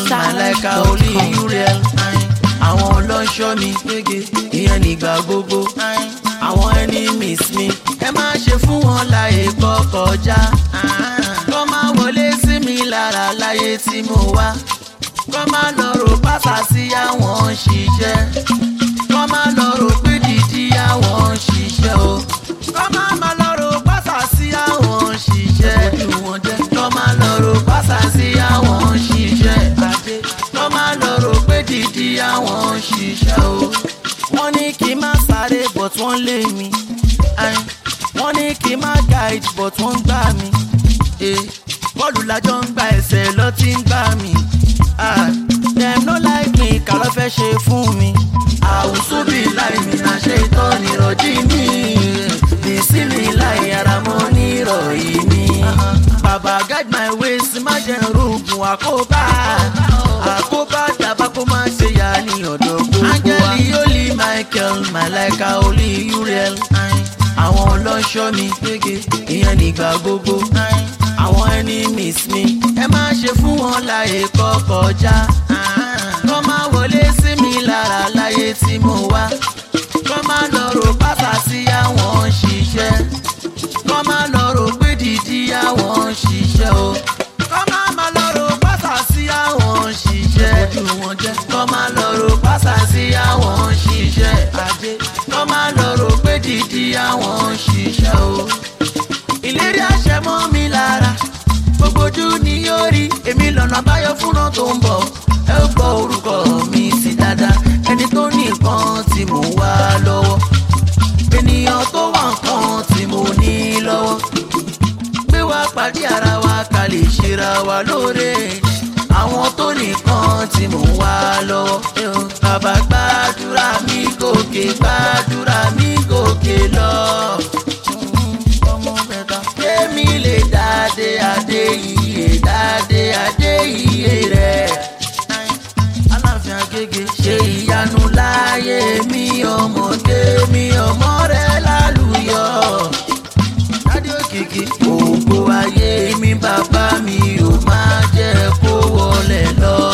màláìka olè uriel àwọn ọlọ́ṣọ́ mi gbége ìyẹn nígbà gbogbo àwọn enemies mi ẹ má ṣe fún wọn láyè kọ́ kọjá kọ́ máa wọlé sí mi lára láyé tí mo wá kọ́ máa lọ rò pátá sí àwọn ṣiṣẹ́ kọ́ máa lọ rò pé dídí àwọn ṣiṣẹ́ o kọ́ máa máa lọ rò pátá sí àwọn ṣiṣẹ́ kọ́ máa lọ rò pátá sí àwọn ṣiṣẹ́ kọ́ máa lọ rò pé dídí àwọn ṣiṣẹ́ o wọ́n ní kí n má sáré but wọ́n lé mi Ayin. wọ́n ní kí n má guide but wọ́n gbá mi Eh, bọ́ọ̀lù lájọ ń gba ẹsẹ̀ lọ tí ń gbá mi Ah, dem no like me kà ló fẹ́ ṣe fún mi àwùsù bí láì mi náà ṣe tán nírọ̀jí mi bìsí mi láì ara mọ́ nírọ̀yí mi bàbá guide my ways má jẹ́ rògùn àkóbá àkóbá dàbá kó má ṣe yá ní ọ̀dọ̀ gbogbo wa. áńgẹ́lì olí michael malaika olí uriel àwọn ọlọ́ṣọ́ mi gbége ìyẹn nígbà gbogbo àwọn enemies mi ẹ má ṣe fún wọn láyè kọ́ kọjá kọ́ má wọlé sí mi lára láyé tí mo wá kọ́ má lọ rò pátá sí àwọn ṣiṣẹ́ kọ́ má lọ rò pé dídí àwọn ṣiṣẹ́ o kọ́ má má lọ rò pátá sí àwọn ṣiṣẹ́ kọ́ má lọ rò pátá sí àwọn ṣiṣẹ́ kọ́ má lọ rò pé dídí àwọn ṣiṣẹ́ o ìlérí àṣẹ mọ́ mi lára gbogbo ojú ni yóò rí èmi lọ́nà àbáyọ fúnra tó ń bọ̀ ẹ ó gbọ́ orúkọ mi sí dáadáa ẹni tó ní nǹkan tí mò ń wá lọ́wọ́ ènìyàn tó wà nǹkan tí mo ní lọ́wọ́ gbé wá pàdé ara wa ká lè ṣera wa lóore àwọn tó nìkan tí mò ń wá lọ́wọ́ bàbá gbàdúrà mi gòkè gbàdúrà mi gòkè lọ ọmọ mẹ́ta. Kémi lè dáadé adé iye dáadé adé iye rẹ̀. Aláàfin Agége ṣe ìyanu láyé mi ọmọdé mi ọmọ rẹ̀ lálùyọ. Dádé òkìkí ògo ayé mi bàbá mi ò máa jẹ́ kó wọlé lọ.